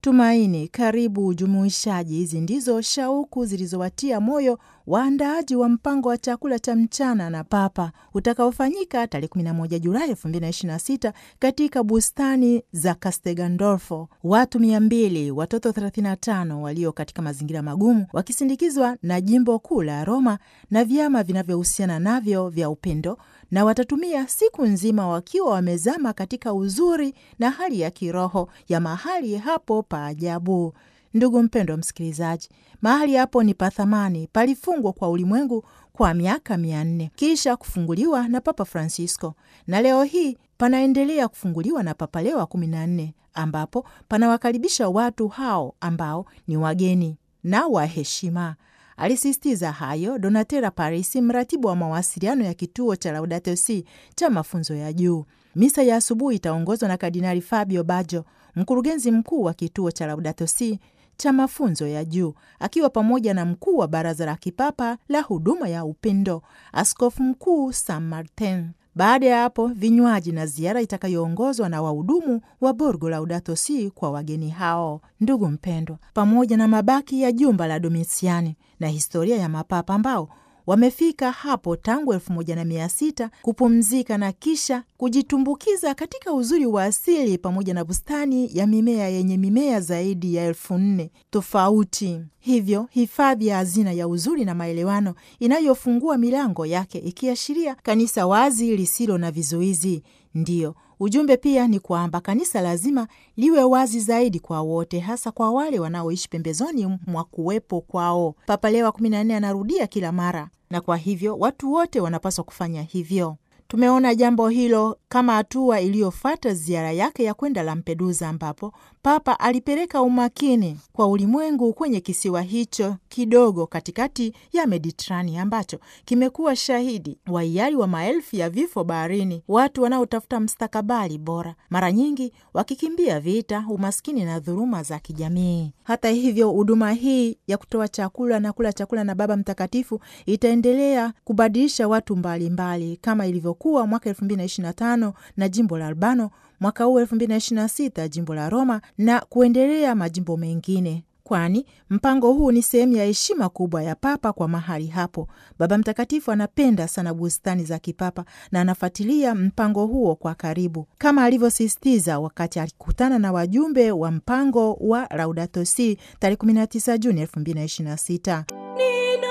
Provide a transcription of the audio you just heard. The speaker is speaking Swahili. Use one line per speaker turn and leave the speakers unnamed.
tumaini, karibu, ujumuishaji. Hizi ndizo shauku zilizowatia moyo waandaaji wa mpango wa chakula cha mchana na Papa utakaofanyika tarehe 11 Julai 2026 katika bustani za Castel Gandolfo. Watu 200, watoto 35 walio katika mazingira magumu, wakisindikizwa na jimbo kuu la Roma na vyama vinavyohusiana navyo vya upendo, na watatumia siku nzima wakiwa wamezama katika uzuri na hali ya kiroho ya mahali hapo pa ajabu. Ndugu mpendwa msikilizaji, mahali hapo ni pathamani, palifungwa kwa ulimwengu kwa miaka mia nne kisha kufunguliwa na Papa Francisco, na leo hii panaendelea kufunguliwa na Papa Leo wa kumi na nne, ambapo panawakaribisha watu hao ambao ni wageni na wa heshima. Alisisitiza hayo Donatella Parisi, mratibu wa mawasiliano ya kituo cha Laudato Si cha mafunzo ya juu. Misa ya asubuhi itaongozwa na Kardinali Fabio Baggio, mkurugenzi mkuu wa kituo cha Laudato Si cha mafunzo ya juu akiwa pamoja na mkuu wa baraza la kipapa la huduma ya upendo askofu mkuu San Martin. Baada ya hapo vinywaji na ziara itakayoongozwa na wahudumu wa Borgo Laudato Si kwa wageni hao. Ndugu mpendwa, pamoja na mabaki ya jumba la Domisiani na historia ya mapapa ambao wamefika hapo tangu elfu moja na mia sita kupumzika na kisha kujitumbukiza katika uzuri wa asili pamoja na bustani ya mimea yenye mimea zaidi ya elfu nne tofauti. Hivyo hifadhi ya hazina ya uzuri na maelewano inayofungua milango yake ikiashiria kanisa wazi lisilo na vizuizi. Ndiyo ujumbe pia ni kwamba kanisa lazima liwe wazi zaidi kwa wote, hasa kwa wale wanaoishi pembezoni mwa kuwepo kwao. Papa Leo wa kumi na nne anarudia kila mara, na kwa hivyo watu wote wanapaswa kufanya hivyo. Tumeona jambo hilo kama hatua iliyofuata ziara yake ya kwenda Lampedusa, ambapo Papa alipeleka umakini kwa ulimwengu kwenye kisiwa hicho kidogo katikati ya Mediterania ambacho kimekuwa shahidi wa hiari wa maelfu ya vifo baharini, watu wanaotafuta mstakabali bora, mara nyingi wakikimbia vita, umaskini na dhuluma za kijamii. Hata hivyo, huduma hii ya kutoa chakula na kula chakula na Baba Mtakatifu itaendelea kubadilisha watu mbalimbali mbali, kama ilivyokuwa mwaka elfu mbili na ishirini na tano na jimbo la Albano, mwaka huu elfu mbili na ishirini na sita jimbo la Roma na kuendelea majimbo mengine, kwani mpango huu ni sehemu ya heshima kubwa ya Papa kwa mahali hapo. Baba Mtakatifu anapenda sana bustani za kipapa na anafuatilia mpango huo kwa karibu, kama alivyosisitiza wakati alikutana na wajumbe wa mpango wa Laudato Si tarehe 19 Juni 2026.